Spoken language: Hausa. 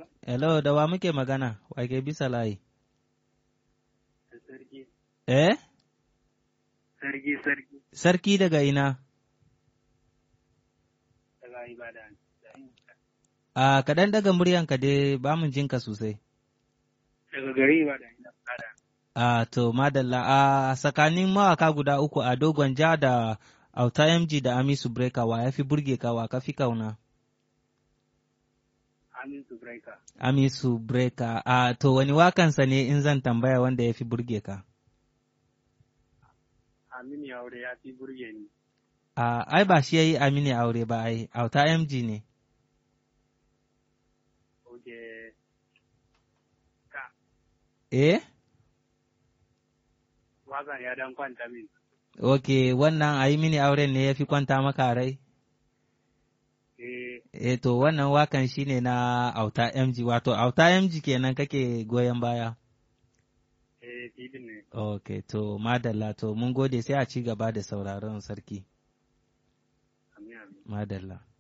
Hello, da wa muke magana? Wa ke bisa layi? Sarki. Eh? Sarki, sarki. Sarki daga ina? Daga Ibadan. A kaɗan daga muryanka dai ba mu jinka sosai. Daga gari Ibadan. Ibadan. A to, madalla, a tsakanin mawaka guda uku a dogon ja da auta MG da Amisu Breka wa ya fi burge ka wa ka fi kauna? Amintu Breaker. Amisu Breka, a to wani wakansa ne in zan tambaya wanda ya fi burge ka? Aminu Yaure ya fi burge ni. A ai ba shi ya yi Amini aure ba ai, auta MG ne. Oke. Ka. Eh? Wakan ya dan kwanta min. Ok, wannan a yi mini auren ne ya fi kwanta maka rai? Eh, E to wannan wakan shi ne na auta MG, wato auta MG kenan kake goyon baya. eh, filin ne. Ok, to madalla to mun gode sai a ci gaba da sauraron sarki. Amin, amin. Madalla.